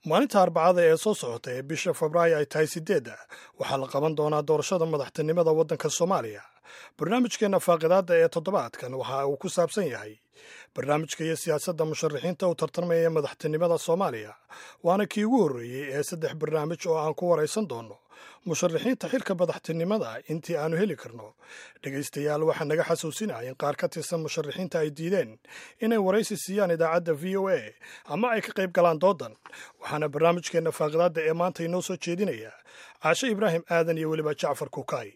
maalinta arbacada ee soo socota ee bisha febraayo ay tahay sideedda waxaa la qaban doonaa doorashada madaxtinimada waddanka soomaaliya barnaamijkeenna faaqidaadda ee toddobaadkan waxa uu ku saabsan yahay barnaamijka iyo siyaasadda musharaxiinta u tartamaya madaxtinimada soomaaliya waana kii ugu horreeyey ee saddex barnaamij oo aan ku waraysan doonno musharaxiinta xilka madaxtinimada intii aanu heli karno dhegaystayaal waxaa naga xasuusinaya in qaar ka tirsan musharaxiinta ay diideen inay waraysi siiyaan idaacadda v o a ama ay ka qayb galaan doodan waxaana barnaamijkeenna faaqidaadda ee maanta inoo soo jeedinaya caashe ibraahim aadan iyo weliba jacfar kukaay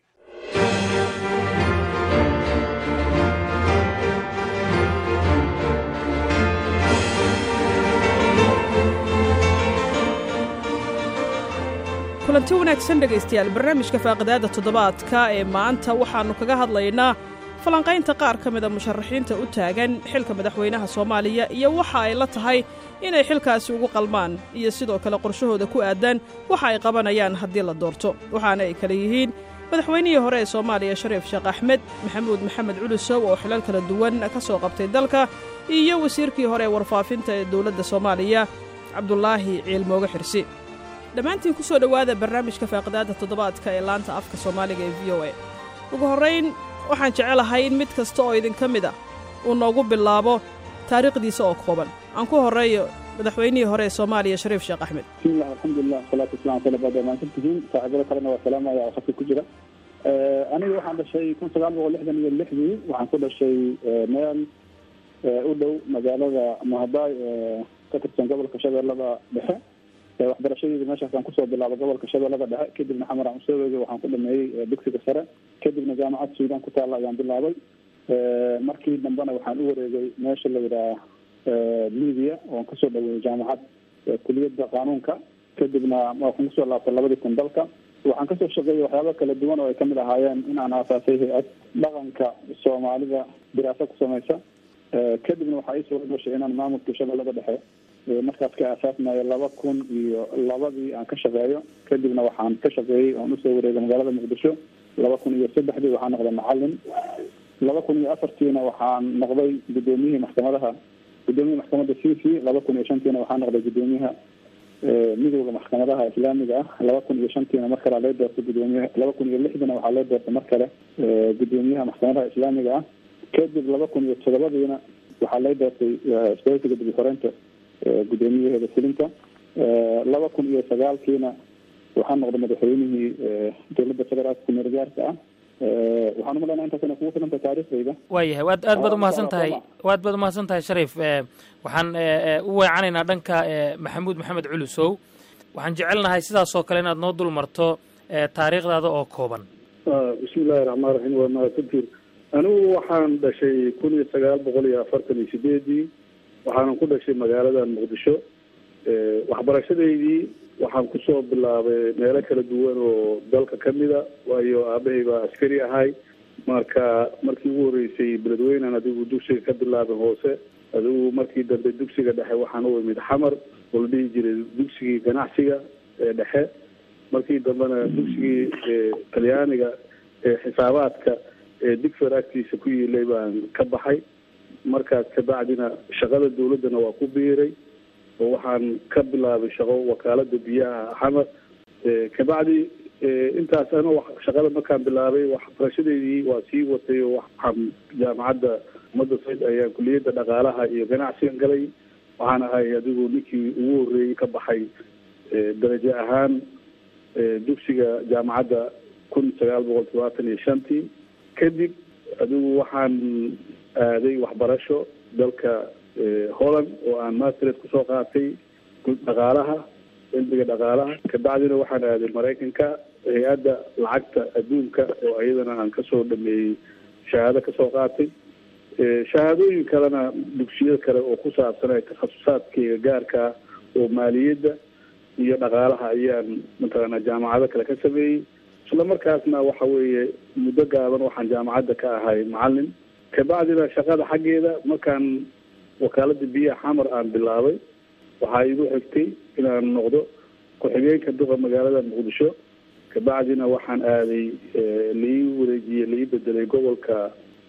kulanti wanaagsan dhegaystayaal barnaamijka faaqidaadda toddobaadka ee maanta waxaannu kaga hadlaynaa falanqaynta qaar ka mida musharaxiinta u taagan xilka madaxweynaha soomaaliya iyo waxa ay la tahay inay xilkaasi ugu qalmaan iyo sidoo kale qorshahooda ku aadan waxa ay qabanayaan haddii la doorto waxaana ay kale yihiin madaxweynihii hore ee soomaaliya shariif sheekh axmed maxamuud maxamed culusow oo xilal kala duwan ka soo qabtay dalka iyo wasiirkii hore ee warfaafinta ee dowladda soomaaliya cabdulaahi ciilmooge xirsi dhammaantiin ku soo dhowaada barnaamijka faaqidaadda toddobaadka ee laanta afka soomaaliga ee v o a ugu horrayn waxaan jecelahay in mid kasta oo idinka mid a uu noogu bilaabo taariikhdiisa oo kooban aan ku horreeyo madaxweynihii hore ee soomaaliya shariif sheekh axmed bismillahi alxamdulilah wasalaatu wasalam ala baad maadsantihiin saaxiibada kalena waa salaamaya oo khadka ku jira aniga waxaan dhashay kun sagaal boqol lixdan iyo lixdii waxaan ku dhashay meel u dhow magaalada mahadaay ee ka tirsan gobolka shabeellada dhexe waxbarashadeeda meeshaasaan kusoo bilaabay gobolka shabeellada dhexe kadibna xamar aan usoo weegay waxaan ku dhameeyey dugsiga sare kadibna jaamacad suudaan ku taalla ayaan bilaabay markii dambena waxaan u wareegay meesha la yidhaha libiya oon kasoo dhaweeyey jaamacad kuliyadda qaanuunka kadibna waxaan kusoo laabtay labadii kun dalka waxaan kasoo shaqeeyey waxyaaba kala duwan oo ay kamid ahaayeen in aan aasaasay hay-ad dhaqanka soomaalida diraaso ku samaysa kadibna waxaa ii suura gashay inaan maamulka shabeellada dhexe markaas ka aasaasmayo laba kun iyo labadii aan ka shaqeeyo kadibna waxaan ka shaqeeyey oon usoo wareegay magaalada muqdisho laba kun iyo saddexdii waxaan noqday macalin laba kun iyo afartiina waxaan noqday guddoomiyihii maxkamadaha guddoomiyaha maxkamadda c c laba kun iyo shantiina waxaan noqday guddoomiyaha midowda maxkamadaha islaamiga ah laba kun iyo shantiina mar kale loo doortay gudoomiyaha laba kun iyo lixdiina waxaa loo doortay mar kale guddoomiyaha maxkamadaha islaamiga ah kadib laba kun iyo todobadiina waxaa loo doortay isboortiga dib uhoreynta guddoomiyaheeda fulinta laba kun iyo sagaalkiina waxaa noqday madaxweynihii dowladda federaalka kumeel gaarka ah waxaan umalaynaa intaas inay kugu filanta taariikhdayda waayahay waad aad baad umahadsan tahay waad baad umahadsan tahay shariif waxaan u weecanaynaa dhanka maxamuud maxamed culusow waxaan jecelnahay sidaasoo kale inaad noo dul marto taariikhdaada oo kooban bismillahi raxmaan raxiim waa mahadsantiin anigu waxaan dhashay kun iyo sagaal boqol iyo afartan iyo sideedii waxaanan ku dhashay magaalada muqdisho waxbarashadeydii waxaan kusoo bilaabay meelo kala duwan oo dalka kamida waayo aabahay baa askari ahay marka markii ugu horreysay beledweynan adigu dugsiga ka bilaabay hoose adigu markii dambe dugsiga dhexe waxaan u imid xamar oo la dhihi jiray dugsigii ganacsiga ee dhexe markii dambena dugsigii talyaaniga ee xisaabaadka ee digfer agtiisa ku yiilay baan ka baxay markaas kabacdina shaqada dawladdana waa ku biiray oo waxaan ka bilaabay shaqo wakaalada biyaha xamar kabacdi intaas ano shaqada markaan bilaabay waxbarashadeydii waa sii watay oo waxaan jaamacadda ummadda sayd ayaan kuliyadda dhaqaalaha iyo ganacsiga galay waxaan ahay adigu ninkii ugu horreeyey ka baxay darajo ahaan dugsiga jaamacadda kun sagaal boqol todobaatan iyo shantii kadib adigu waxaan aaday waxbarasho dalka holland oo aan mastered kusoo qaatay dhaqaalaha cilmiga dhaqaalaha kabacdina waxaan aaday maraykanka hay-adda lacagta adduunka oo iyadana aan kasoo dhameeyey shahaado kasoo qaatay shahaadooyin kalena dugsiyo kale oo ku saabsanay takhasusaadkeyga gaarkaa oo maaliyadda iyo dhaqaalaha ayaan mataqaana jaamacado kale ka sameeyey isla markaasna waxa weeye muddo gaaban waxaan jaamacadda ka ahay macalin kabacdina shaqada xaggeeda markaan wakaalada biyaha xamar aan bilaabay waxaa igu xigtay inaan noqdo ku-xigeenka duqa magaalada muqdisho kabacdina waxaan aaday lai wareejiyey lai bedelay gobolka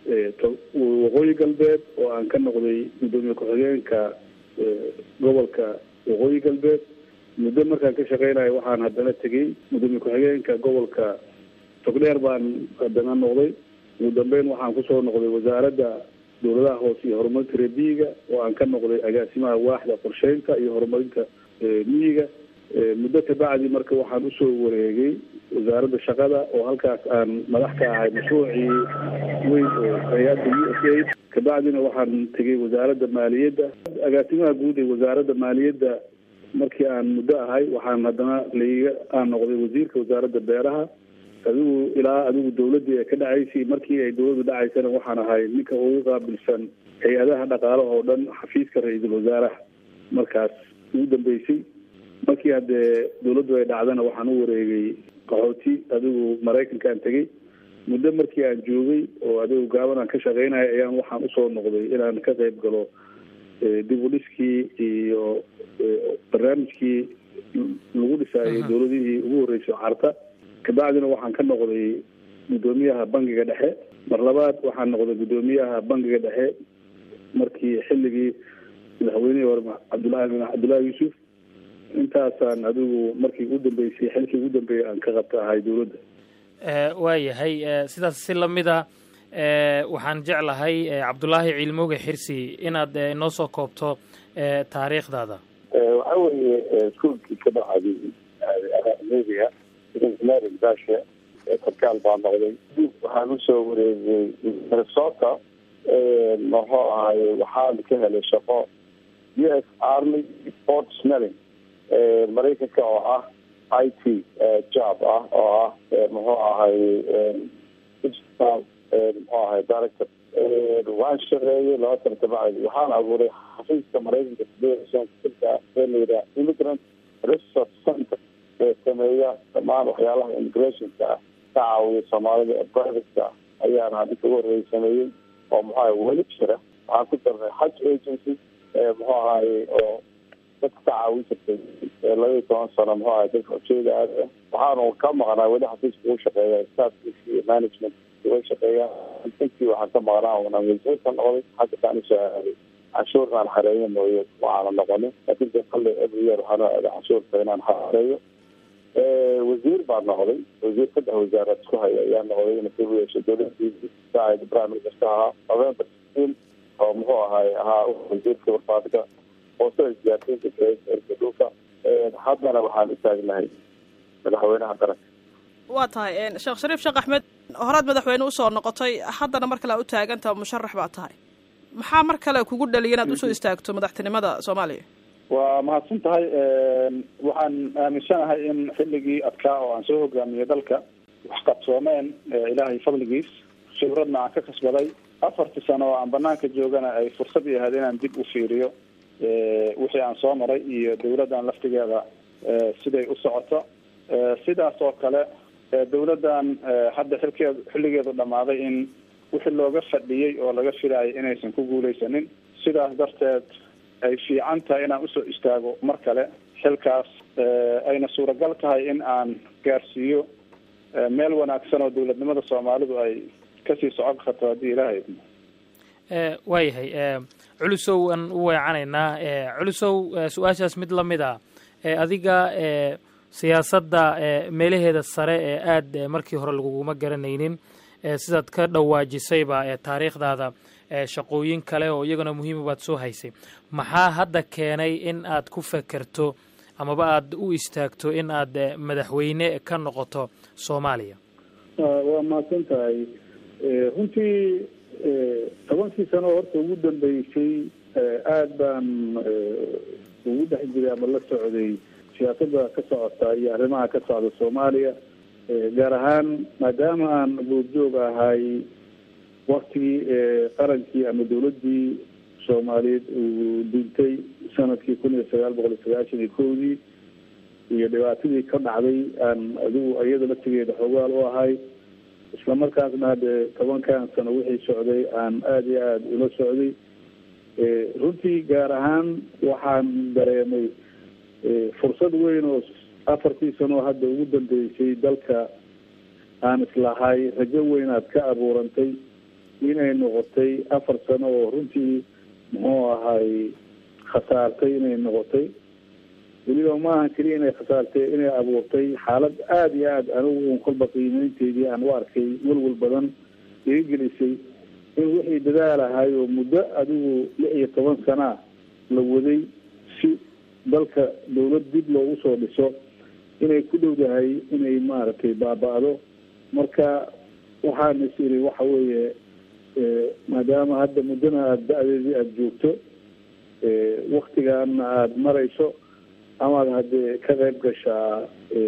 waqooyi galbeed oo aan ka noqday gudoomiye ku-xigeenka gobolka waqooyi galbeed muddo markaan ka shaqeynayo waxaan haddana tegey gudoomiye ku-xigeenka gobolka togdheer baan haddana noqday ugu dambeyn waxaan kusoo noqday wasaaradda dowladaha hoose iyo horumarinta reer miyiga oo aan ka noqday agaasimaha waaxda qorsheynta iyo horumarinta miyiga muddo kabacdi marka waxaan usoo wareegay wasaaradda shaqada oo halkaas aan madax ka ahay mashruucii weyn oo hay-adda u s a kabacdina waxaan tegay wasaaradda maaliyadda agaasimaha guud ee wasaaradda maaliyadda markii aan muddo ahay waxaan haddana laiga aan noqday wasiirka wasaaradda beeraha adigu ilaa adigu dawladdii ay ka dhacaysay markii ay dawladdu dhacaysana waxaan ahay ninka ugu qaabilsan hay-adaha dhaqaalaha oo dhan xafiiska ra-iisul wasaaraha markaas ugu dambeysay markii haddee dawladdu ay dhacdana waxaan u wareegay qaxooti adigu maraykankaan tegey muddo markii aan joogay oo adigu gaaban aan ka shaqeynaya ayaan waxaan usoo noqday inaan ka qayb galo dib u dhiskii iyo barnaamijkii lagu dhisaayay dawladihii ugu horreysay carta kabacdina waxaan ka noqday guddoomiyaha bangiga dhexe mar labaad waxaan noqday guddoomiyaha bangiga dhexe markii xilligii madaxweynihii hore cabdullahi cabdullahi yuusuf intaasaan adigu markii ugu dambeysay xilkii ugu dambeeyay aan ka qabta ahay dawladda waayahay sidaas si lamida waxaan jeclahay cabdullaahi ciilmooge xirsi inaad inoo soo koobto taariikhdaada waxa weeye iskuolkii ka dhacday media engineering bashe sarkaal baa noqday waxaan usoo wareegay minnesota muxuu ahay waxaan ka helay shaqo u s army port smelling maraykanka oo ah i t job ah oo ah muxuu ahay digital muxuu ahay director waan shaqeeyey laba sana kabacdi waxaan abuuray xafiiska maraykanka federation ee layidhaha immigrant resource center ee sameeya dhammaan waxyaalaha immigrationka ah ka caawiya soomaalida ee privateka ayaan hadinka ugu horreeyay sameeyey oo muxuu ahay weli jira waxaan ku darnay haj agency muxuu ahay oo dadka ka caawin jirtay labaiyi toban sano muxuu ahay dadka ujeeda aad waxaanu ka maqnaa weli xafiiska ugu shaqeeya staffkiisa iyo management uga shaqeeya intii waxaan ka maqnaa una wasiirka noqday hadda kaan usoo aaday canshuurkaan xareeyo mooye waxaana noqonin laakin de kale every year waxaan aaday canshuurka inaan xareeyo wasiir baa noqday wasiir saddex wasaaraad isku haya ayaa noqday ina ka yeeshay dowladii saacid prime minister ahaa november sixteen oo muxuu ahay ahaa wasiirka warfaadka hoosada isgaarsiinta erka dhulka haddana waxaan utaagnahay madaxweynaha qaranka waa tahay sheekh shariif sheekh axmed horaad madaxweyne usoo noqotay haddana mar kale a u taaganta musharax baa tahay maxaa mar kale kugu dhaliya inaad usoo istaagto madaxtinimada soomaaliya waa mahadsan tahay waxaan aaminsanahay in xilligii adkaa oo aan soo hogaamiyey dalka wax qabsoomeen ilaahay fadligiis khibradna aan ka kasbaday afartii sano oo aan banaanka joogana ay fursad i ahayd inaan dib u fiiriyo wixii aan soo maray iyo dawladdan laftigeeda siday u socoto sidaas oo kale dawladdan hadda xilkeed xilligeedu dhammaaday in wixii looga fadhiyey oo laga filaayay inaysan ku guuleysanin sidaas darteed ay fiican tahay inaan usoo istaago mar kale xilkaas ayna suuragal tahay in aan gaarsiiyo meel wanaagsan oo dawladnimada soomaalidu ay kasii socon karto haddii ilaahay idmo waayahay culusow aan u weecanaynaa culusow su-aashaas mid lamid a adiga siyaasadda meelaheeda sare ee aada markii hore laguguma garanaynin sidaad ka dhawaajisayba taariikhdaada shaqooyin kale oo iyaguna muhiima baad soo haysay maxaa hadda keenay in aad ku fekerto amaba aada u istaagto in aad madaxweyne ka noqoto soomaaliya waa mahadsan tahay runtii tobankii sano horta ugu dambeysay aada baan ugu dhex jiray ama la socday siyaasadda ka socota iyo arrimaha ka socda soomaaliya gaar ahaan maadaama aan goobjoog ahay waktigii qarankii ama dawladdii soomaaliyeed uu dintay sanadkii kun iyo sagaal boqol iyo sagaashan iyo kowdii iyo dhibaatadii ka dhacday aan adigu iyada laftigeeda xoogaal u ahay isla markaasna hadde tobankan sano wixii socday aan aada iyo aada ula socday runtii gaar ahaan waxaan dareemay fursad weyn oo afartii sanoo hadda ugu dambeysay dalka aan islahay rajo weyn aad ka abuurantay inay noqotay afar sano oo runtii muxuu ahay khasaartay inay noqotay weliba maaha keliya inay khasaartay inay abuurtay xaalad aada iyo aada anigu un kolba qiimeynteydii aan u arkay welwel badan iga gelisay in wixii dadaal ahay oo muddo adigu lix iyo toban sanaa la waday si dalka dawlad dib loogu soo dhiso inay ku dhowdahay inay maaragtay baaba-do marka waxaan is iri waxa weeye maadaama hadda muddana aada da-deedii aada joogto waktigaana aada marayso amaad haddee ka qayb gashaa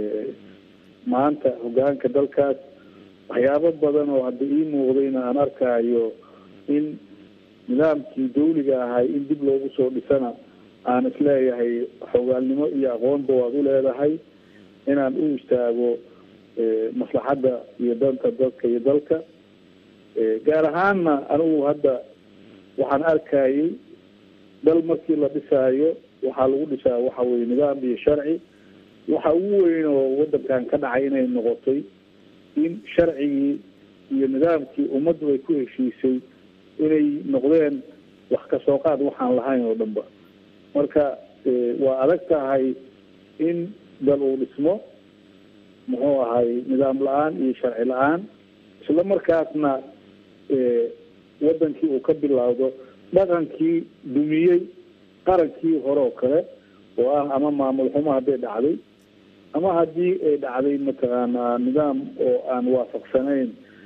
maanta hogaanka dalkaas waxyaabo badan oo hadda ii muuqdayna aan arkaayo in nidaamkii dawliga ahay in dib loogu soo dhisana aan isleeyahay xogaalnimo iyo aqoonba waad u leedahay inaan u istaago maslaxadda iyo danta dadka iyo dalka gaar ahaanna anigu hadda waxaan arkayay dal markii la dhisaayo waxaa lagu dhisaa waxa weye nidaam iyo sharci waxa ugu weyn oo wadankan ka dhacay inay noqotay in sharcigii iyo nidaamkii ummaddu ay ku heshiisay inay noqdeen wax kasoo qaad waxaan lahayn oo dhanba marka waa adag tahay in dal uu dhismo muxuu ahay nidaam la-aan iyo sharci la-aan isla markaasna wadankii uu ka bilowdo dhaqankii dumiyey qarankii hore oo kale oo ah ama maamul xumo hadday dhacday ama haddii ay dhacday mataqaanaa nidaam oo aan waafaqsanayn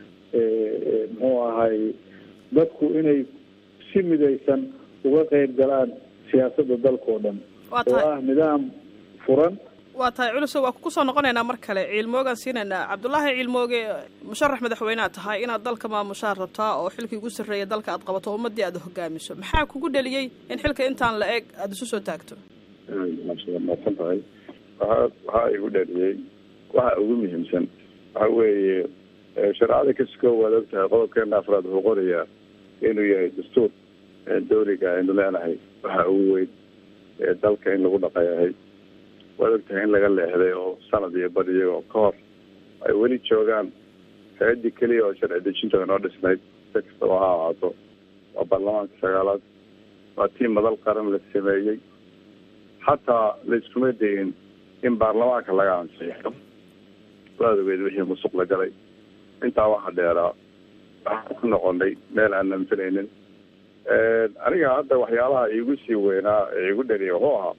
muxuu ahay dadku inay si midaysan uga qeyb galaan siyaasadda dalka oo dhan oo ah nidaam furan waa tahay culuso waa ku soo noqonaynaa mar kale ciilmoogaan siinaynaa cabdullaahi ciilmooge musharax madaxweynead tahay inaad dalka maamushaad rabtaa oo xilkii ugu sarreeya dalka aad qabato o ummaddii aad hogaamiso maxaa kugu dheliyey in xilka intaan la eg aada isu soo taagto maadsan tahay waxa waxaa igu dheliyey waxa ugu muhiimsan waxa weeye shareecada kasko waad og tahay qodobkeena afraad wuxuu qorayaa inuu yahay dastuur dawliga aynu leenahay waxa ugu weyn dalka in lagu dhaqayahay waad ogtahay in laga leexday oo sanad iyo bad iyagoo ka hor ay weli joogaan hay-addii keliya oo sharci dejinta inoo dhisnayd si kastaba ha ahaato waa baarlamaanka sagaalaad waa tii madal qaran la sameeyey xataa la iskuma dayin in baarlamaanka laga ansiixo waad ogeed wixii musuq la galay intaa waxaa dheeraa waxaan ku noqonay meel aanan filaynin aniga hadda waxyaalaha iigu sii weynaa ee igu dhaliya wuxuu ahaa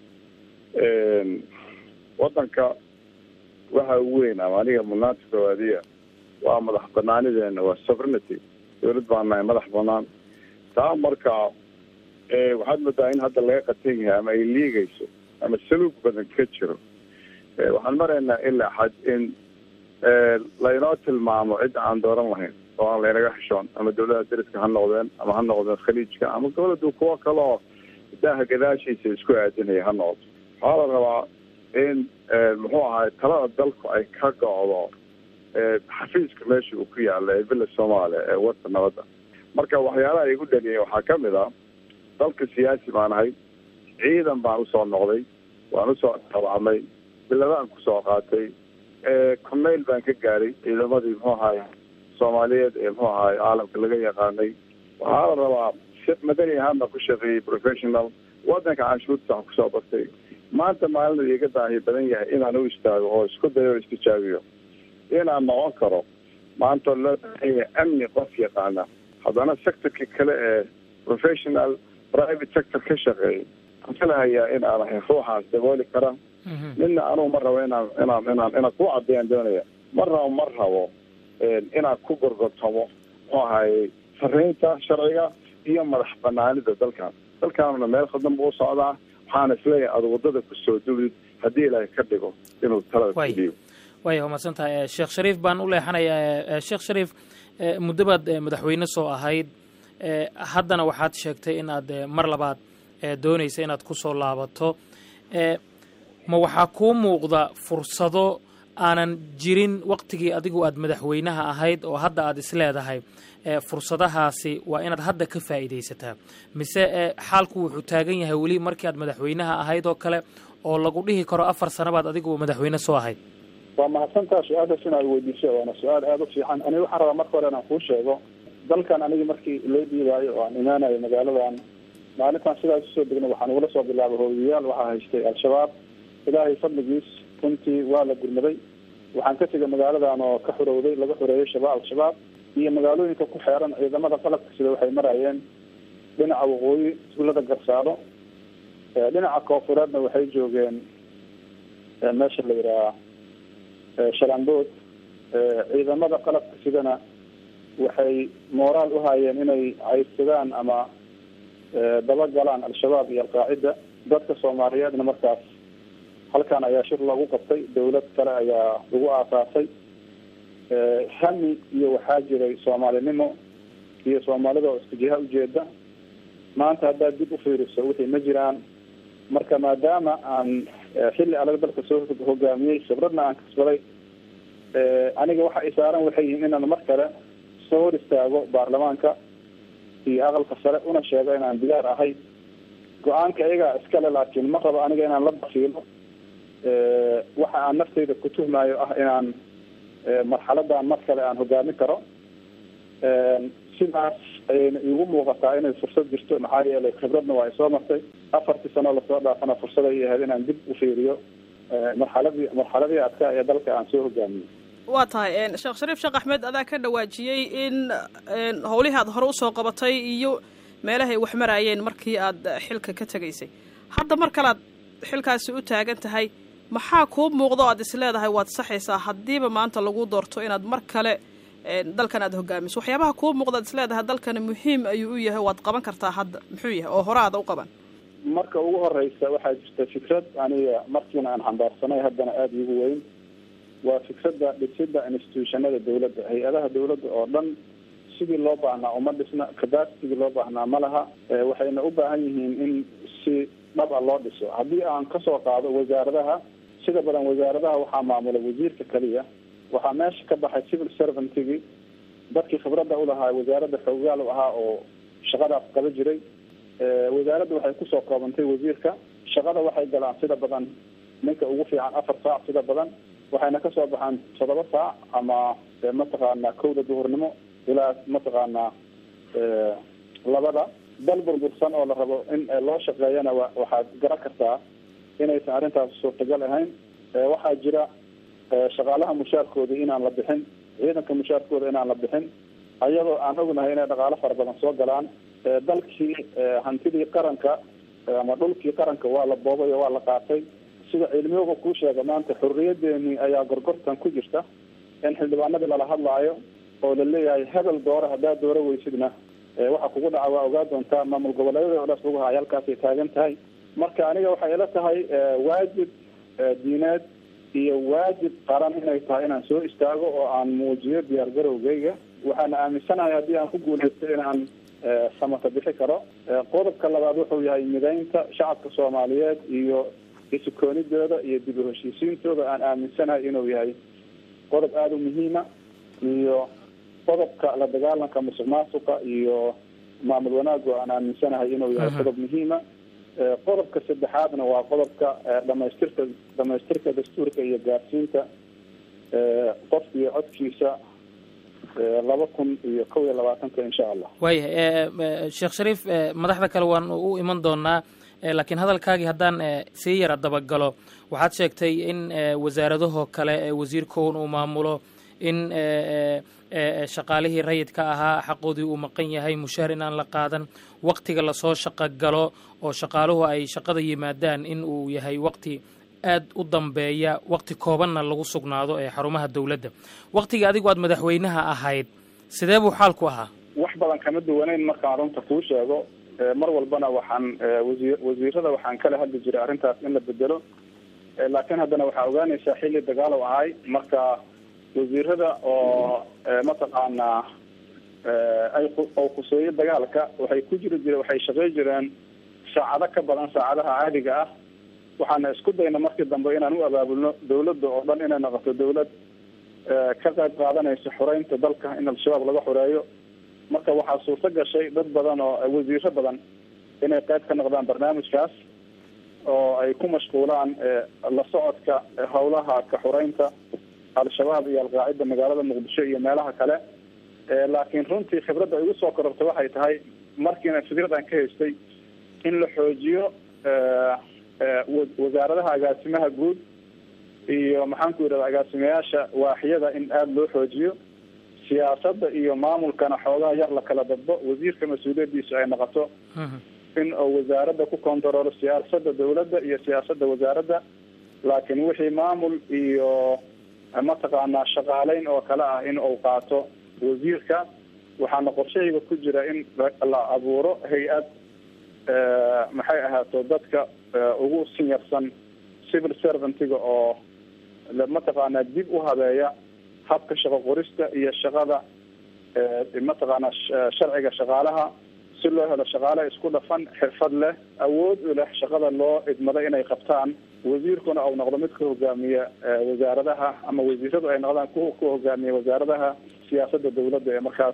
wadanka waxa ugu weyn ama aniga mudnaanta koowaadiya waa madax banaanideena waa sovereignity dawlad baan nahay madax banaan taa marka waxaad moodaa in hadda laga qatan yahay ama ay liigayso ama saluug badan ka jiro waxaan maraynaa ilaa xad in laynoo tilmaamo cid aan dooran lahayn oo aan laynaga xishoon ama dawladaha dariska ha noqdeen ama ha noqdeen khaliijka ama goboladu kuwo kale oo daaha gadaashiisa isku aadinaya ha noqoto waxaa la rabaa in muxuu ahay talada dalku ay ka go'do xafiiska meesha uu ku yaala ee villa soomaaliya ee warta nabadda marka waxyaalaha igu dhaliyay waxaa ka mid ah dalka siyaasi baan ahay ciidan baan usoo noqday waan usoo tabacmay biladaan kusoo qaatay corneyl baan ka gaaray ciidamadii muxuu ahay soomaaliyeed ee muxuu ahay caalamka laga yaqaanay waxaa la rabaa si madani ahaan baan ku shaqeeyey professional wadanka canshuurta waxaan kusoo bartay maanta maalin iga daahi badan yahay inaan u istaago oo isku dayo o istijaabiyo inaan noqon karo maanta loo baahan yahay amni qof yaqaana haddana sectorka kale ee professional private sector ka shaqeeyay waxaan filahayaa in aan ahay ruuxaas dabooli kara midna anugu ma rabo inaan inaan inaan inaan ku caddeeyaan doonaya ma rabo ma rabo inaan ku gorgortamo muxuu ahay sarreynta sharciga iyo madax banaanida dalkan dalkaanuna meel khadan buu socdaa waxaana isleeyahay aada waddada kusoo duwid haddii ilaahay ka dhigo inuu talada kudiyo waaya waa mahadsan tahay sheekh shariif baan u leexanayaa sheekh shariif muddo baad madaxweyne soo ahayd haddana waxaad sheegtay inaad mar labaad doonaysa inaad ku soo laabato ma waxaa kuu muuqda fursado aanan jirin waktigii adigu aad madaxweynaha ahayd oo hadda aad isleedahay fursadahaasi waa inaad hadda ka faa'iidaysataa mise xaalku wuxuu taagan yahay weli markii aad madaxweynaha ahayd oo kale oo lagu dhihi karo afar sanabaad adigu madaxweyne soo ahayd waa mahadsantaa su-aashaas inaad weydiiso waana su-aal aada u fiican aniga waxaan rabaa marka hore inaan kuu sheego dalkan anigi markii loo dhiibaayo oo aan imaanayo magaaladan maalintaan sidaas usoo degna waxaan ugula soo bilaabay hooyayaal waxaa haystay al-shabaab ilaahay fadligiis runtii waa la gurmaday waxaan ka tegay magaaladan oo ka xurowday laga xoreeyay shabaab al-shabaab iyo magaalooyinka ku xeeran ciidamada qalabka sida waxay marayeen dhinaca waqooyi tuulada garsaado dhinaca koofureedna waxay joogeen meesha la yidhaha shalambood ciidamada qalabka sidana waxay mooraal uhaayeen inay caydsadaan ama dabagalaan al-shabaab iyo alqaacida dadka soomaaliyeedna markaas halkan ayaa shir loogu qabtay dawlad kale ayaa lagu aasaasay hami iyo waxaa jiray soomaalinimo iyo soomaalida oo isku jiha ujeeda maanta haddaad dib ufiiriso wixii ma jiraan marka maadaama aan xilli adag dalka soo hogaamiyey khibradna aan kasbaday aniga waxa ay saaran waxay yihiin inaan mar kale soo hor istaago baarlamaanka iyo aqalka sare una sheego inaan diyaar ahay go-aanka iyagaa iskale laakiin ma rabo aniga inaan la bakiilo waxa aan naftayda ku tuhmayo ah inaan marxaladan mar kale aan hogaamin karo sidaas ayayna iigu muuqataa inay fursad jirto maxaa yeelay khibradna waa isoo martay afartii sano lasoo dhaafana fursad ay ahayd inaan dib ufiiriyo marxaladii marxaladii adkaa ee dalka aan soo hogaamiyey waa tahay sheekh shariif sheekh axmed adaa ka dhawaajiyey in howlihii aad hore usoo qabatay iyo meelahay wax maraayeen markii aad xilka ka tegaysay hadda mar kale aad xilkaasi u taagan tahay maxaa kuu muuqdo o aad is leedahay waad saxaysaa haddiiba maanta lagu doorto inaad mar kale dalkan aad hogaamiso waxyaabaha kuu muuqda ad is leedahay dalkani muhiim ayuu u yahay waad qaban kartaa hadda muxuu yahay oo hore aada u qaban marka ugu horeysa waxaa jirta fikrad aniga markiina aan xambaarsanay haddana aada iigu weyn waa fikradda dhisida institutionada dawladda hay-adaha dawladda oo dhan sidii loo baahnaa uma dhisna capacitigii loo baahnaa ma laha waxayna u baahan yihiin in si dhab a loo dhiso haddii aan kasoo qaado wasaaradaha sida badan wasaaradaha waxaa maamula wasiirka keliya waxaa meesha ka baxay civil servantigi dadkii khibradda ulahaa wasaaradda xoogaal u ahaa oo shaqadaas qaba jiray wasaaradda waxay kusoo koobantay wasiirka shaqada waxay galaan sida badan ninka ugu fiican afar saac sida badan waxayna kasoo baxaan toddoba saac ama mataqaanaa kowda duhurnimo ilaa mataqaanaa labada dal burbursan oo la rabo in loo shaqeeyana wa waxaad garan kartaa inaysan arrintaas suurtagal ahayn waxaa jira shaqaalaha mushaarkoodii inaan la bixin ciidanka mushaarkooda inaan la bixin ayadoo aan ognahay inay dhaqaalo fara badan soo galaan dalkii hantidii qaranka ama dhulkii qaranka waa la boobay oo waa la qaatay sida cilmiyooga kuu sheega maanta xorriyadeeni ayaa gorgortan ku jirta in xildhibaanadii lala hadlaayo oo la leeyahay hebel doore haddaad dooro weysidna waxa kugu dhaca waa ogaa doontaa maamul goboleedyada oo dhaas lagu haay halkaasay taagan tahay marka aniga waxay ila tahay waajib diineed iyo waajib qaran inay tahay inaan soo istaago oo aan muujiyo diyaar garowgeyga waxaana aaminsanahay haddii aan ku guuleysto inaan samata bixi karo qodobka labaad wuxuu yahay mideynta shacabka soomaaliyeed iyo isukoonidooda iyo dib u heshiisiintooda aan aaminsanahay inuu yahay qodob aada u muhiima iyo qodobka la dagaalanka musuq maasuqa iyo maamul wanaagu aan aaminsanahay inuu yahay qodob muhiima qodobka saddexaadna waa qodobka dhamaystirka dhamaystirka dastuurka iyo gaarsiinta qofka iyo codkiisa laba kun iyo kow iyo labaatanka insha allah waayahay sheekh shariif madaxda kale waan u iman doonaa laakiin hadalkaagii haddaan sii yara dabagalo waxaad sheegtay in wasaaradahoo kale wasiirkown uu maamulo in shaqaalihii rayidka ahaa xaqoodii uu maqan yahay mushaar inaan la qaadan waktiga lasoo shaqo galo oo shaqaaluhu ay shaqada yimaadaan in uu yahay wakti aad u dambeeya wakti koobanna lagu sugnaado ee xarumaha dowladda waktigii adigu aad madaxweynaha ahayd sidee buu xaalku ahaa wax badan kama duwaneyn markaan runta kuu sheego mar walbana waxaan wasi wasiirada waxaan kala hadli jiray arrintaas in la bedelo laakiin haddana waxaa ogaanaysaa xilli dagaalow ahay marka wasiirada oo mataqaanaa ay oo khuseeyo dagaalka waxay ku jiri jire waxay shaqey jireen saacado ka badan saacadaha caadiga ah waxaana isku dayna markii dambe inaan u abaabulno dawladda oo dhan inay noqoto dawlad ka qayb qaadanaysa xoreynta dalka in al-shabaab laga xoreeyo marka waxaa suurto gashay dad badan oo wasiiro badan inay qayb ka noqdaan barnaamijkaas oo ay ku mashquulaan la socodka howlaha ka xoreynta al-shabaab iyo alqaacida magaalada muqdisho iyo meelaha kale laakiin runtii khibradda igu soo korortay waxay tahay markiina fikradan ka haystay in la xoojiyo wasaaradaha agaasimaha guud iyo maxaan ku yidhahda agaasimayaasha waaxyada in aada loo xoojiyo siyaasadda iyo maamulkana xoogaa yar la kala dadbo wasiirka mas-uuliyadiisu ay noqoto in uu wasaaradda ku kontaroolo siyaasadda dawladda iyo siyaasadda wasaaradda laakiin wixii maamul iyo mataqaanaa shaqaaleyn oo kale ah in uu qaato wasiirka waxaana qorshahayga ku jira in la abuuro hay-ad maxay ahaato dadka ugu sinyarsan civil servantiga oo mataqaanaa dib u habeeya habka shaqo qorista iyo shaqada mataqaanaa sharciga shaqaalaha si loo helo shaqaale isku dhafan xirfad leh awood u leh shaqada loo idmado inay qabtaan wasiirkuna uu noqdo mid ka hogaamiya wasaaradaha ama wasiiradu ay noqdaan ku ku hogaamiya wasaaradaha siyaasadda dawladda ee markaas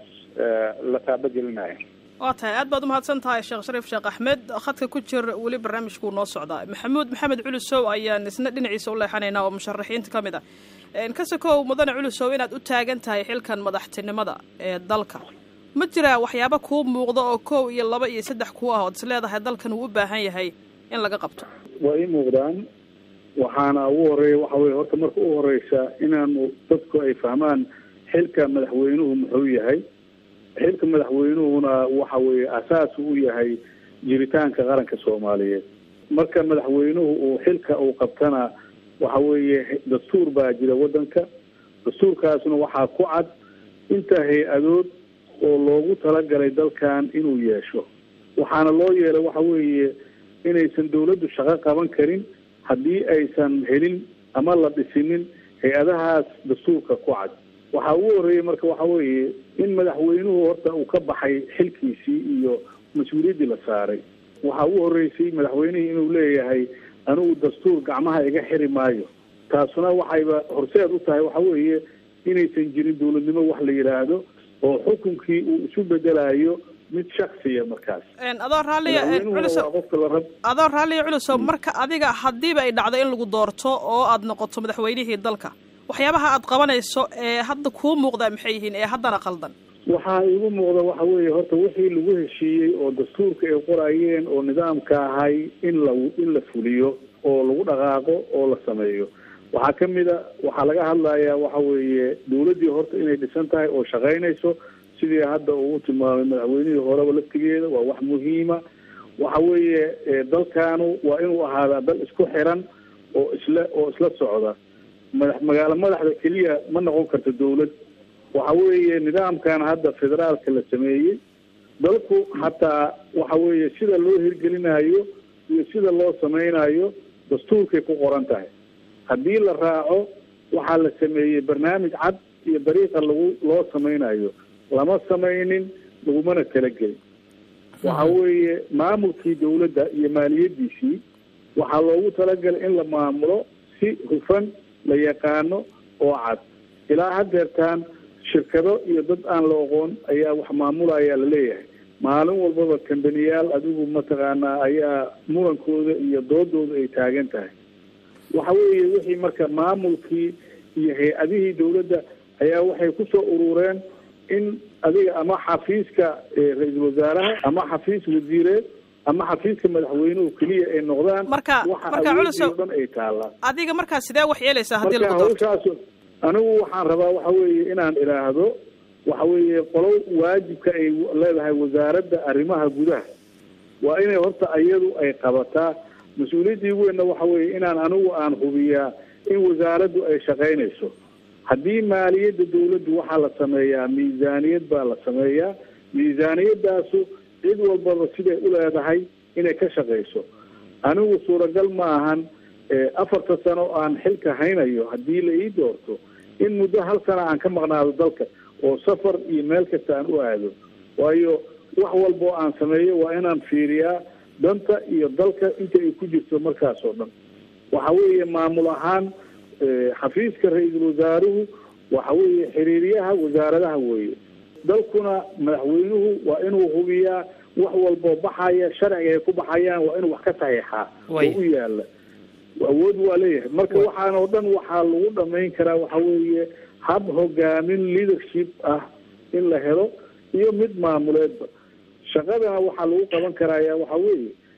la taabagelinayo waa tahay aad baad umahadsan tahay sheekh shariif sheekh axmed khadka ku jir weli barnaamijkuu noo socdaa maxamuud maxamed culusow ayaan isna dhinaciisa u leexanaynaa oo musharaxiinta ka mid ah kasakow mudane culusow inaad u taagan tahay xilkan madaxtinimada ee dalka ma jiraa waxyaaba kuu muuqda oo kow iyo laba iyo saddex kuu ah ood is leedahay dalkan wuu u baahan yahay in laga qabto waa ii muuqdaan waxaana ugu horeeya waxa weye horta marka u horeysa inaanu dadku ay fahmaan xilka madaxweynuhu muxuu yahay xilka madaxweynuhuna waxa weeye asaas u yahay jiritaanka qaranka soomaaliyeed marka madaxweynuhu uu xilka uu qabtana waxa weeye dastuur baa jira waddanka dastuurkaasna waxaa ku cad inta hay-adood oo loogu talagalay dalkan inuu yeesho waxaana loo yeelay waxa weeye inaysan dawladdu shaqo qaban karin haddii aysan helin ama la dhisinin hay-adahaas dastuurka ku cad waxaa ugu horreeyey marka waxa weeye in madaxweynuhu horta uu ka baxay xilkiisii iyo mas-uuliyaddii la saaray waxaa ugu horreysay madaxweynihii inuu leeyahay anigu dastuur gacmaha iga xiri maayo taasuna waxayba horseed u tahay waxa weeye inaysan jirin dawladnimo wax la yidhaahdo oo xukunkii uu isu bedelayo mid shaksiya markaas adoo raalliya culusow qofka la rab adoo raalliya culusow marka adiga haddiiba ay dhacdo in lagu doorto oo aad noqoto madaxweynihii dalka waxyaabaha aad qabanayso ee hadda kuu muuqdaa maxay yihiin ee haddana qaldan waxaa igu muuqda waxa weeye horta wixii lagu heshiiyey oo dastuurka ay qorayeen oo nidaamka ahay in la in la fuliyo oo lagu dhaqaaqo oo la sameeyo waxaa ka mid a waxaa laga hadlayaa waxa weeye dawladdii horta inay dhisan tahay oo shaqaynayso sidii hadda uu tilmaamay madaxweynihii horeba laftigeeda waa wax muhiima waxa weeye dalkaanu waa inuu ahaadaa dal isku xiran oo isla oo isla socda madax magaalo madaxda keliya ma noqon karto dawlad waxa weeye nidaamkan hadda federaalka la sameeyey dalku hataa waxa weeye sida loo hirgelinayo iyo sida loo sameynayo dastuurkay ku qoran tahay haddii la raaco waxaa la sameeyey barnaamij cad iyo dariiqa lagu loo sameynayo lama sameynin lagumana kala gelin waxa weeye maamulkii dawladda iyo maaliyadiisii waxaa loogu talagalay in la maamulo si hufan la yaqaano oo cad ilaa haddeertaan shirkado iyo dad aan la oqoon ayaa wax maamulaya laleeyahay maalin walbaba kambaniyaal adigu mataqaanaa ayaa murankooda iyo doodooda ay taagan tahay waxa weeye wixii marka maamulkii iyo hay-adihii dawladda ayaa waxay kusoo urureen in adiga ama xafiiska ra-iisul wasaaraha ama xafiis wasiireed ama xafiiska madaxweynuhu keliya ay noqdaan marka waxa marka awoodii culusow oo dhan ay taallaan adiga markaa sidee wax yeelaysaa haddii marka lagu doorto hawshaas anigu waxaan rabaa waxa weeye inaan idhaahdo waxa weeye qolo waajibka ay leedahay wasaaradda arrimaha gudaha waa inay horta iyadu ay qabataa mas-uuliyaddii weynna waxa weeye inaan anigu aan hubiyaa in wasaaraddu ay shaqaynayso haddii maaliyadda dawladdu waxaa la sameeyaa miisaaniyad baa la sameeyaa miisaaniyadaasu cid walbaba siday u leedahay inay ka shaqayso anigu suuragal ma ahan afarta sano aan xilka haynayo haddii la ii doorto in muddo hal sana aan ka maqnaado dalka oo safar iyo meel kasta aan u aado waayo wax walba oo aan sameeyo waa inaan fiiriyaa danta iyo dalka inta ay ku jirto markaas oo dhan waxa weeye maamul ahaan xafiiska ra-iisul wasaaruhu waxa weeye xiriiryaha wasaaradaha weeye dalkuna madaxweynuhu waa inuu hubiyaa wax walboo baxaya sharciga ay ku baxayaan waa inuu wax ka saxiixaa oo Way. u yaala awood waa leeyahay marka waxaan oo dhan waxaa lagu dhamayn karaa waxa weeye hab hogaamin leadership ah in la helo iyo mid maamuleedba shaqadana waxaa lagu qaban karaya waxa weeye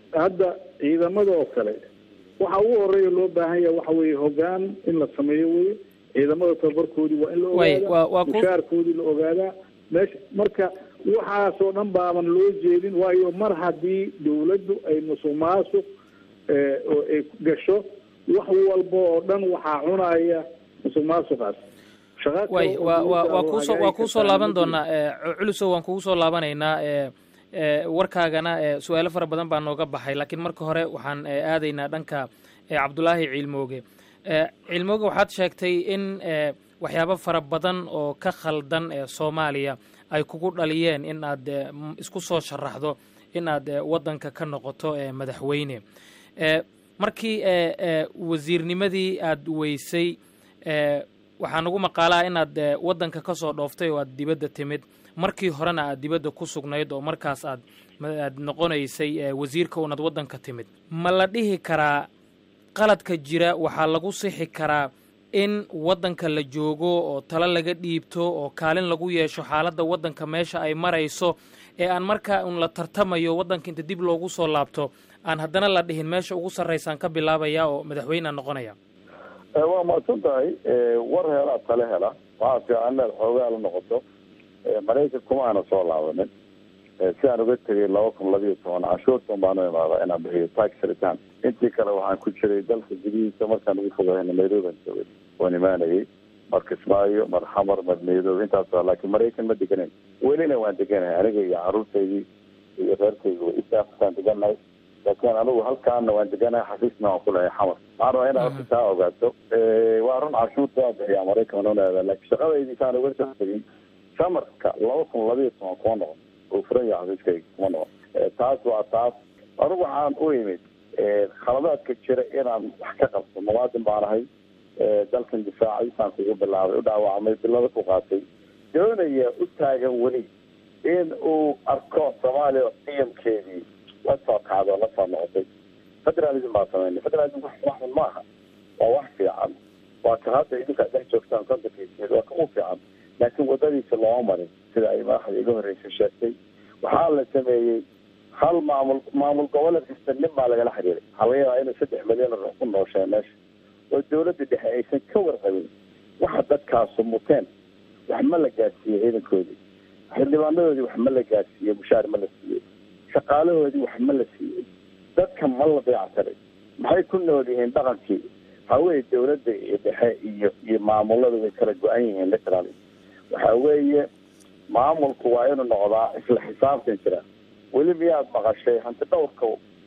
hadda ciidamada oo kale waxa ugu horeeya loo baahan yahay waxa weeye hogaan in la sameeyo weye ciidamada tababarkoodii waa in la Way, waa- waa ogaadaa ku- mushaarkoodii la ogaadaa meesha marka waxaasoo dhan baaban loo jeedin waayo mar haddii dawladdu ay musuq maasuq eh, oo ay gasho wax walba oo dhan waxaa cunaya musuq maasuqaas Shaqa kale way oo waa waa dawladda waa oo kuusoo waa hagaagi kuusoo kartaa laaban ma jiro. doonaa ee, culusow waan kugu soo laabanaynaa ee, ee, warkaagana ee, su-aalo fara badan baa nooga baxay laakiin marka hore waxaan ee, aadaynaa dhanka ee, cabdulaahi ciilmooge Ee, ciilmooge waxaad sheegtay in ee, waxyaabo fara badan oo ka khaldan ee soomaaliya ay kugu dhaliyeen in aad ee, m- isku soo sharaxdo in aad ee, waddanka ka noqoto ee, madaxweyne Ee, markii ee, ee, wasiirnimadii aad weysay ee, waxaa nagu maqaalaa inaad ee, waddanka ka soo dhooftay oo aad dibadda timid markii horena aad dibadda ku sugnayd oo markaas aad ma- aad noqonaysay ee, wasiirka unaad waddanka timid ma la dhihi karaa qaladka jira waxaa lagu sixi karaa in waddanka la joogo oo talo laga dhiibto oo kaalin lagu yeesho xaaladda waddanka meesha ay marayso ee aan markaa un la tartamayo waddanka inta dib loogu soo laabto aan haddana la dhihin meesha ugu sarraysaan ka bilaabaya oo madaxweynea noqonaya Eh, waa mahadsan tahay Eh, war helaa tale hela waxaa fiican inaad xoogaa la noqoto Eh, maraykan kuma aana soo laabanin Eh, si aan uga tegay laba kun labiyo toban canshuurtan baanu imaadaa inaan bixiyo tax return intii kale waxaan ku jiray dalka gudihiisa markaan ugu fogahayna nairobi aan joogay waan imaanayay mar kismaayo mar xamar mar nairobi intaas waa laakiin maraykan ma deganayn welina waan deganahay aniga iyo caruurtaydii iyo reerkayga way isaaftaan deganahay laakiin anigu halkaana waan deganahay xafiisna waan ku lehay xamar waxaan rabaa inaad horta taa ogaato Eh, waa run canshuurta waa bixiyaa maraykan waan unaada laakiin shaqadaydii saan uga soo tegay samarka laba kun labiyo toban kuma noqon oo furaya xafiiskayga kuma noqon Eh, taas waa taas anigu waxaan u imid eh, khaladaadka jira inaan wax ka qabto muwaadin baan ahay Eh, dalkan difaacay saan kugu bilaabay u dhaawacmay bilada ku qaatay doonaya u taagan weli in uu arko soomaaliya qiyamkeedii la soo kacdo la soo noqotay federalism baa sameynay federalism wax wax xun maaha waa wax fiican waa ka hadda idinka dhex joogtaan kontankiisiid waa ka u fiican laakiin wadadiisa looma marin sida ay madaxda iga horreysay sheegtay waxaa la sameeyey hal maamul maamul goboleed kasta nin baa lagala xiriiray waxaa laga yaabaa inay saddex milyan oo ku noosheen meesha oo dawladda dhexe aysan ka warqabin waxa dadkaasu muteen wax ma la gaadsiiyey ciidankoodii xildhibaanadoodii wax ma la gaadsiiyey mushaar ma la siiyey shaqaalahoodii wax ma la siiyey dadka ma la dayactiray maxay ku nool yihiin dhaqankii waxaa weeye dawladda iyo dhexe iyo iyo maamulada way kala go-an yihiin literally waxaa weeye maamulku waa inuu noqdaa isla xisaabtan jira weli miyaad maqashay hanti dhowrka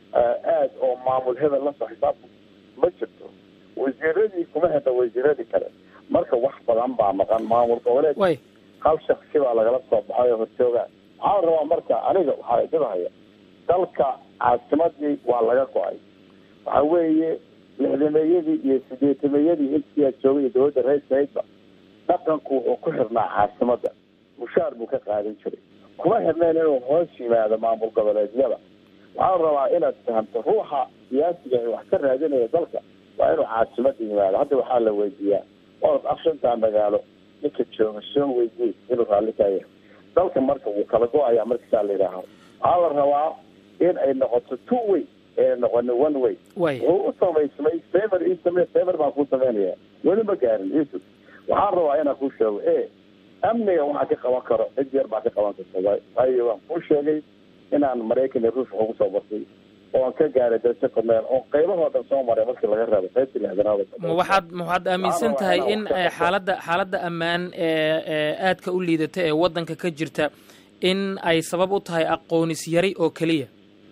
aad oo maamul hebel lasoo xisaabta ma jirto wasiiradii kuma hedha wasiiradii kale marka wax badan baa maqan maamul goboleed way hal shaksi baa lagala soo baxay oo horjoogaan waxaa la rabaa marka aniga waxaa idinhaya dalka caasimadii waa laga go-ay waxa weeye lixdameeyadii iyo sideetameeyadii intii aad joogay dowladda reersaydba dhaqanku wuxuu ku xirnaa caasimada mushaar buu ka qaadan jiray kuma xirnayn inuu hoos yimaado maamul goboleedyada waxaa la rabaa inaad fahamto ruuxa siyaasiga ee wax ka raadinaya dalka waa inuu caasimada yimaado hadda waxaa la weydiiyaa orod afshantaa magaalo ninka jooga soo weydiy inuu raalli ka yahay dalka marka wuu kala go-ayaa markasaa la yidhaaho waxaa la rabaa in ay noqoto two way ee noqoni one way way wuxuu u samaysmay favor ii samey favor baan ku sameynaya weli ma gaarin yusuf waxaan rabaa inaan kuu sheego e amniga waxaa ka qaban karo cid yar baa ka qaban karta waay waayo waan kuu sheegay inaan maraykan iyo ruush ugu soo bartay oo aan ka gaaray darajo korneel oo qaybahoo dhan soo maray markii laga reebo qaybtii lixdanaad ma waxaad ma waxaad aaminsan tahay in eh, xaaladda xaaladda ammaan ee ee aadka u liidata ee waddanka ka jirta in ay sabab u tahay aqoonis yari oo keliya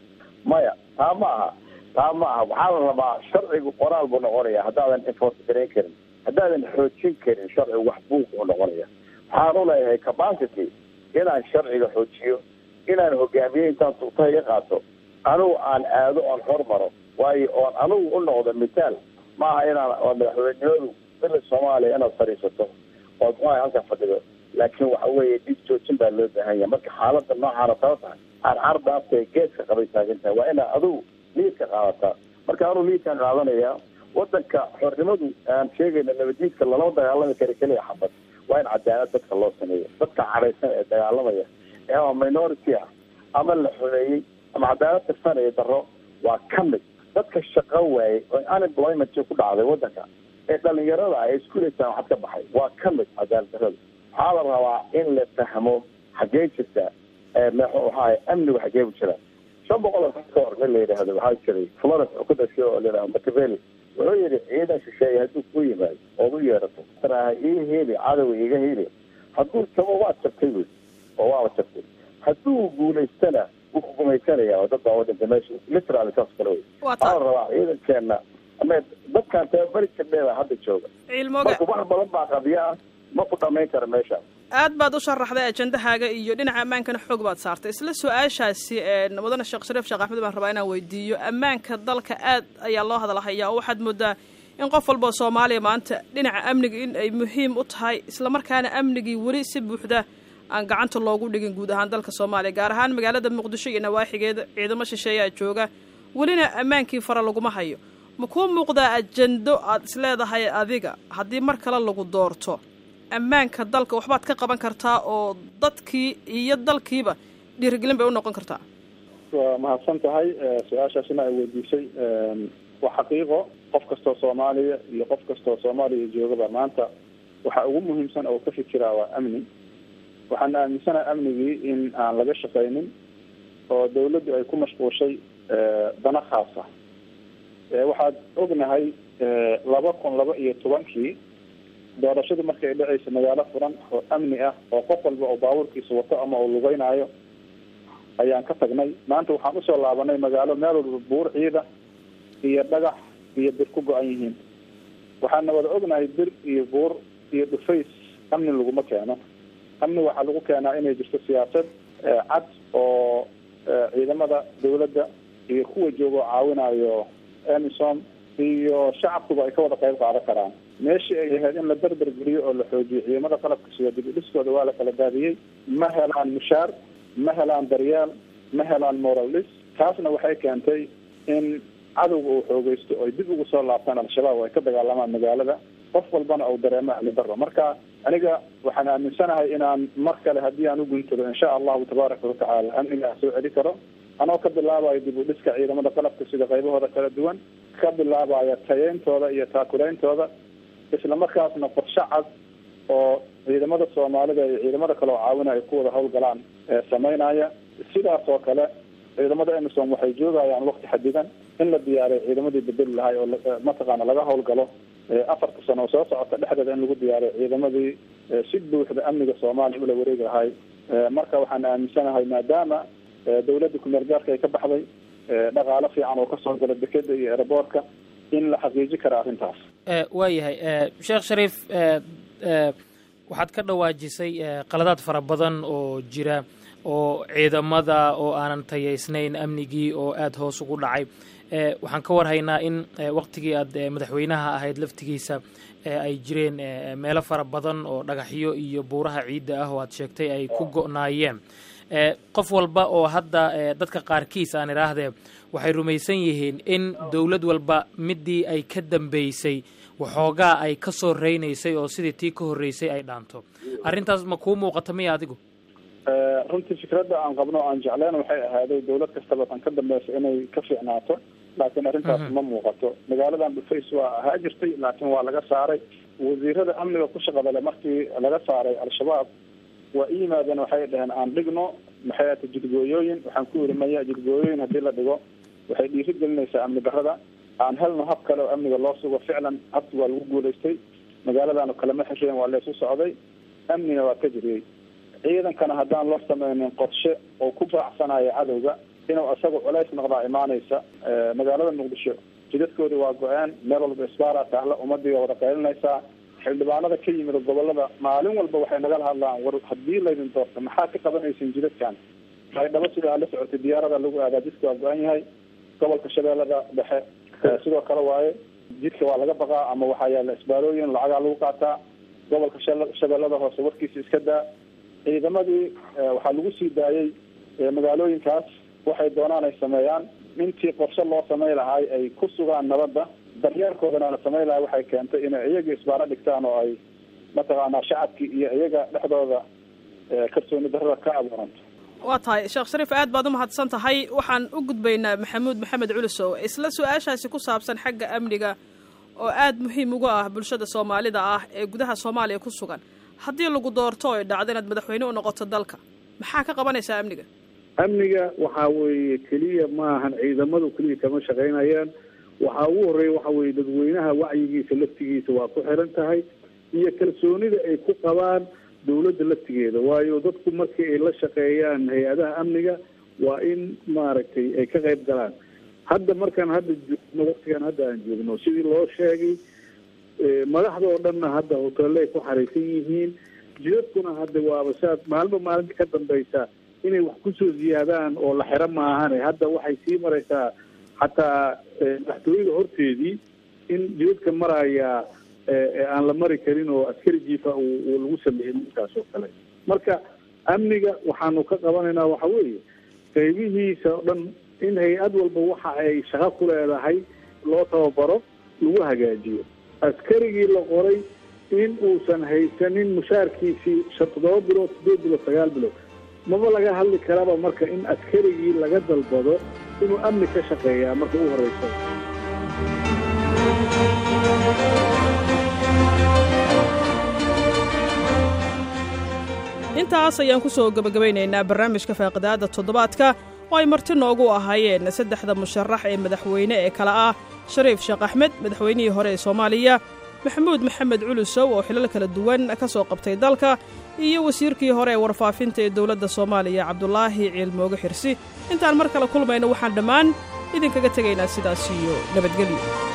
maya taa ma aha taa ma aha waxaa la rabaa sharcigu qoraal buu noqonaya haddaadan enforce garayn karin haddaadan xoojin karin sharcigu wax buug buu noqonaya waxaan u leeyahay capacity inaan sharciga xoojiyo inaan hogaamiye intaan tuugtaha iga qaato anigu aan aado oon hormaro waayo oon anigu u noqdo mithaal maaha inaan oo madaxweynenimadu bila soomaaliya inaad fadhiisato ood muxuaha halkaa fadhido laakiin waxa weeye dhib joojin baa loo baahan yahay marka xaaladda noocaana taba tahay carcar dhaafta ee geeska qabay taagan tahay waa inaad adigu liidka qaadataa marka anuu liidkaan qaadanaya wadanka xornimadu aan sheegayna nabadiidka lalama dagaalami kara keliya xabad waa in cadaalad dadka loo sameeyo dadka cadhaysan ee dagaalamaya ee ama minority ah ama la xumeeyey ama cadaalad tirsanaya daro waa ka mid dadka shaqo waayey oo unemployment ku dhacday waddanka ee dhalinyarada ay iskuuleysaan waxaad ka baxay waa ka mid cadaalad darrada waxaa la rabaa in la fahmo xaggee jirta muxuu ahaay amnigu xaggee bu jira shan boqol oo ka hor nin la yidhaahdo waxaa jiray florence oo ku dhashay oo la yidhahdo machiavelli wuxuu yidhi ciidan shisheeye hadduu ku yimaado ood u yeerato taraha ii heli cadowa iga heli hadduu tabo waad jabtay buy oo waaba jabtay hadduu guulaystana wuu ku gumaysanaya oo dad baa wadanta meesha literally saas kale wey waxaa la rabaa ciidankeena ama dadkan tababari jirdheeda hadda jooga marka wax badan baa qadiya ah ma ku dhamayn kara meeshaas aad baad u sharaxday ajendahaaga iyo dhinaca ammaankana xoog baad saartay isla su-aashaasi mudane sheekh shariif sheekh axmed baan rabaa inaan weydiiyo ammaanka dalka aad ayaa loo hadalhayaa oo waxaad moodaa in qof walba oo soomaaliya maanta dhinaca amniga in ay muhiim u tahay islamarkaana amnigii weli si buuxda aan gacanta loogu dhigin guud ahaan dalka soomaaliya gaar ahaan magaalada muqdisho iyo nawaaxigeeda ciidamo shisheeyaa jooga welina ammaankii fara laguma hayo ma kuu muuqdaa ajendo aad isleedahay adiga haddii mar kale lagu doorto ammaanka dalka waxbaad ka qaban kartaa oo dadkii iyo dalkiiba dhiirigelin bay u noqon kartaa waa mahadsan tahay su-aashaasina ay weydiisay waa xaqiiqo qof kastoo soomaaliya iyo qof kastoo soomaaliya joogaba maanta waxa ugu muhiimsan oo ka fikiraa waa amni waxaan aaminsanaha amnigii in aan laga shaqaynin oo dawladdu ay ku mashquushay dana khaasa waxaad ognahay laba kun laba iyo tobankii doorashadu markay ay dhacaysa magaalo furan oo amni ah oo qof walba oo baabuurkiisa wato ama uu lugeynaayo ayaan ka tagnay maanta waxaan usoo laabanay magaalo meel walba buur ciida iyo dhagax iyo bir ku go-an yihiin waxaana wada ognahay bir iyo buur iyo dhufays amni laguma keeno amni waxaa lagu keenaa inay jirto siyaasad cad oo ciidamada dawladda iyo kuwa jooga oo caawinayo emisom iyo shacabkuba ay ka wada qayb qaadan karaan meeshii ay ahayd in la berber geliyo oo la xoojiyo ciidamada qalabka sida dib u dhiskooda waa la kala daadiyey ma helaan mushaar ma helaan daryaal ma helaan moral dhis taasna waxay keentay in cadowga uu xoogeysto oo ay dib ugu soo laabtaan al-shabaab oo ay ka dagaalamaan magaalada qof walbana uu dareemo amni daro marka aniga waxaan aaminsanahay inaan mar kale haddii aan u guntado insha allahu tabaaraka watacaala amnigaa soo celi karo anoo ka bilaabayo dib u dhiska ciidamada qalabka sida qaybahooda kala duwan ka bilaabaya tayeyntooda iyo taakulaeyntooda isla markaasna qorshe cad oo ciidamada soomaalida iyo ciidamada kale oo caawinaya ay ku wada hawlgalaan sameynaya sidaas oo kale ciidamada emisom waxay joogayaan wakti xadidan in la diyaariyo ciidamadii bedeli lahay oo mataqaana laga hawlgalo afarta sano oo soo socota dhexdeeda in lagu diyaariyo ciidamadii si buuxda amniga soomaaliya ula wareegi lahay marka waxaan aaminsanahay maadaama dawladda kumeel gaarka ay ka baxday dhaqaalo fiican oo kasoo gala dekeda iyo eraboortka in la xaqiiji kara arrintaas waayahay sheekh shariif waxaad ka dhawaajisay qaladaad fara badan oo jira oo ciidamada oo aanan tayaysnayn amnigii oo aada hoos ugu dhacay waxaan ka warhaynaa in waktigii aad madaxweynaha ahayd laftigiisa ay jireen meelo fara badan oo dhagaxyo iyo buuraha ciidda ah oo aad sheegtay ay ku go'naayeen qof walba oo hadda dadka qaarkiis aan idhaahdee waxay rumaysan yihiin in dowlad walba midii ay ka dambeysay waxoogaa ay ka soo reynaysay oo sidii tii ka horreysay ay dhaanto arrintaas ma kuu muuqata miya adigu runtii fikradda aan qabno o aan jecleen waxay ahaaday dawlad kastaba tan ka dambeysa inay ka fiicnaato laakiin arrintaas ma muuqato magaaladan dhufays waa ahaa jirtay laakiin waa laga saaray wasiirada amniga ku shaqada le markii laga saaray al-shabaab waa i yimaadeen waxay dhaheen aan dhigno maxay ata jidgooyooyin waxaan ku yiri maya jidgooyooyin haddii la dhigo waxay dhiiri gelinaysaa amni darrada aan helno hab kale oo amniga loo sugo ficlan habki waa lagu guulaystay magaaladaanu kalama xesheen waa laysu socday amnina waa ka jiriyey ciidankana haddaan loo sameynin qorshe oo ku baacsanayo cadowga inuu isaga culays noqdaa imaanaysa magaalada muqdisho jidadkoodi waa go-een meel walba isbaara taalla ummadii waa wada qaylinaysaa xildhibaanada ka yimid gobolada maalin walba waxay nagala hadlaan war haddii laydin doorto maxaa ka qabanaysin jidadkan baydhabo sidaa la socotay diyaarada lagu aadaa jidka waa go-an yahay gobolka shabeellada dhexe sidoo kale waaye jidka waa laga baqaa ama waxaa yaala isbaarooyin lacagaa lagu qaataa gobolka shabeellada hoose warkiisa iska daa ciidamadii waxaa lagu sii daayey magaalooyinkaas waxay doonaan ay sameeyaan intii qorshe loo samey lahaay ay ku sugaan nabadda daryeelkoodana la samey lahay waxay keentay inay iyaga isbaaro dhigtaan oo ay mataqaanaa shacabkii iyo iyaga dhexdooda kalsooni darrada ka abuuranto waa tahay sheekh shariif aad baad u mahadsan tahay waxaan u gudbaynaa maxamuud maxamed culusow isla su-aashaasi ku saabsan xagga amniga oo aad muhiim uga ah bulshada soomaalida ah ee gudaha soomaaliya ku sugan haddii lagu doorto oy dhacdo inaad madaxweyne u noqoto dalka maxaa ka qabanaysaa amniga amniga waxaa weeye keliya maahan ciidamadu keliya kama shaqaynayaan waxaa ugu horreeya waxa weeye dadweynaha wacyigiisa laftigiisa waa ku xiran tahay iyo kalsoonida ay ku qabaan dawladda laftigeeda waayo dadku markii ay la shaqeeyaan hay-adaha amniga waa in maaragtay ay ka qayb galaan hadda markaan hadda joogno waktigaan hadda aan joogno sidii loo sheegay madaxda oo dhanna hadda hoteelle ay ku xariisan yihiin jidadkuna hadda waaba saad maalinba maalinta ka dambaysa inay wax kusoo ziyaadaan oo la xiro maahane hadda waxay sii maraysaa xataa madaxtooyada horteedii in jidadka maraya aan la mari karin oo askari jiifa uu lagu sameeyey markaas oo kale marka amniga waxaanu ka qabanaynaa waxa weeye qaybihiisa oo dhan in hay-ad walba waxa ay shaqo ku leedahay loo tababaro lagu hagaajiyo askarigii la qoray in uusan haysanin mushaarkiisii shan toddoba bilood sideed bilood sagaal bilood maba laga hadli karaba marka in askarigii laga dalbado inuu amni ka shaqeeyaa marka u horeysa intaas ayaan ku soo gebagabaynaynaa barnaamijka faaqidaadda toddobaadka oo ay marti noogu ahaayeen saddexda musharax ee madaxweyne ee kale ah shariif sheekh axmed madaxweynihii hore ee soomaaliya maxamuud maxamed culusow oo xilal kala duwan ka soo qabtay dalka iyo wasiirkii hore ee warfaafinta ee dowladda soomaaliya cabdulaahi ciilmooge xirsi intaan mar kale kulmayno waxaan dhammaan idinkaga tegaynaa sidaas iyo nabadgelyo